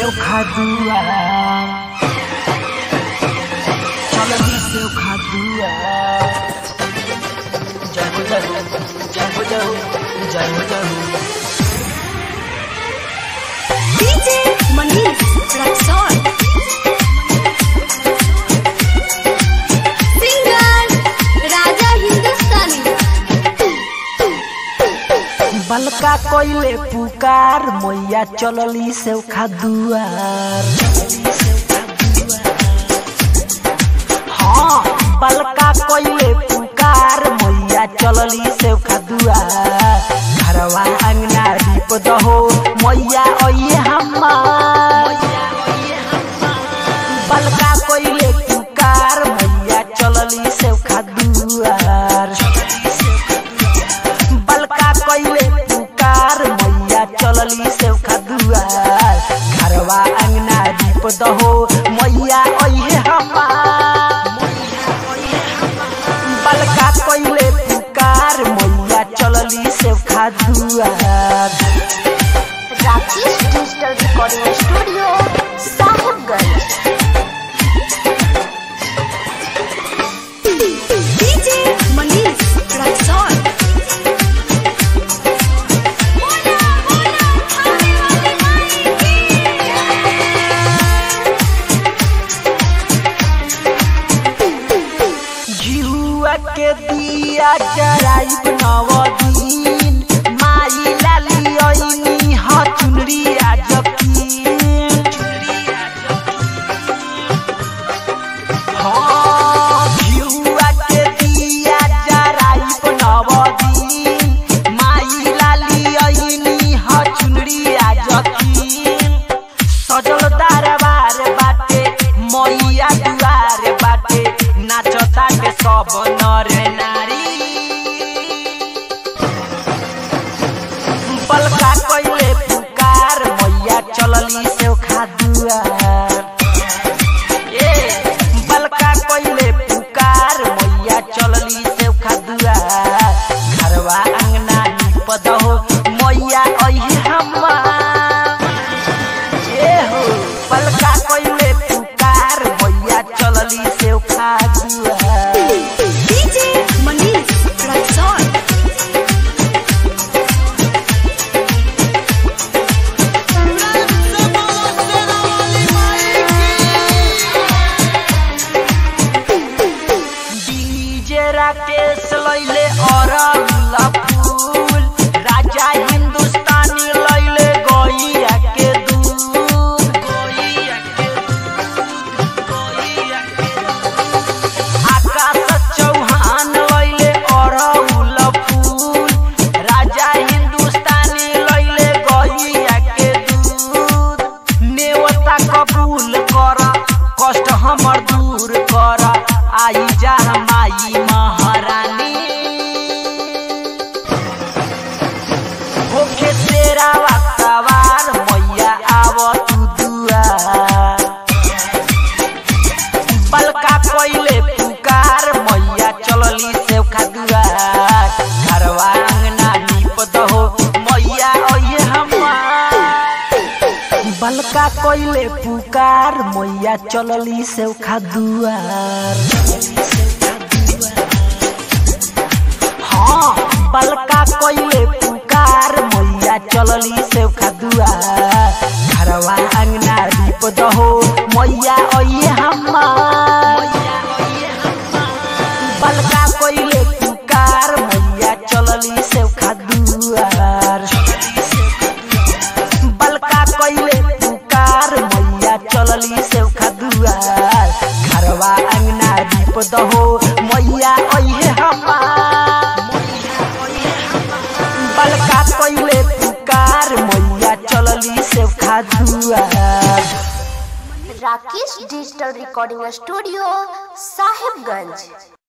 खादुआ चलनी से खादुआ जय हो जय हो जय हो जय हो जय हो जय हो DJ Manish Raxon. Singer Raja Hindustani. बलका कोइले पुकार मैया चलली से खादुआर हाँ बलका कोइले पुकार मैया चलली से खादुआर घरवा अंगना दीप दहो मैया ओये हमार बलका कोइले पुकार मैया चलली से खादुआर बलका कइले पुकार मैया चलली से खदुआर घरवा अंगना दीप दहो मैया ओहे हमार बलका कइले पुकार मैया चलली से खदुआर Rakesh Digital Recording Studio, Sahibganj. DJ Manish Raxon. Hola, hola, happy जिहुआ के दिया जराइब नवदीन माई लाली ओइनी ह चुनरी आजकीन हाँ जिहुआ के दिया जराइब नवदीन माई लाली ओइनी ह चुनरी आजकीन सजल दरबार बाटे मैया दुआर बाटे नाचताटे सब नर नारी बलका कइले पुकार मैया चलली से खादुआर ए बलका कइले पुकार मैया चलली से खादुआर घरवा अंगना नीप दहो मैया अहि हमार ए हो पलका कइले पुकार मैया चलली से खादुआ DJ Manish Raxon. DJ Rakesh लैले अरल फूल राजा हिंदुस्तानी लैले गैया के दूध गैया के दूध गैया के दूध आकाश चौहान लैले अरहुल फूल राजा हिंदुस्तानी लैले गैया के दूध नेवता कबूल कर कष्ट हमर दूर कर आई जा माई महारानी होके तेरा सवार मैया आव तू दुआर बलका कइले पुकार मैया चलली से खादुआर घरवा अंगना नीप दहो मैया ओये हमार बलका कइले पुकार मैया चलली से खादुआर हाँ बलका कइले पुकार मैया चलली से खादुआर घरवा अंगना दीप दहो मैया ओये हमार बलका कइले पुकार मैया चलली से खादुआर बलका कइले पुकार मैया चलली से खदुआर घरवा अंगना दीप दहो मैया ओहे हमार बलका कइले पुकार मैया चलली से खदुआर Rakesh Digital Recording Studio, Sahibganj.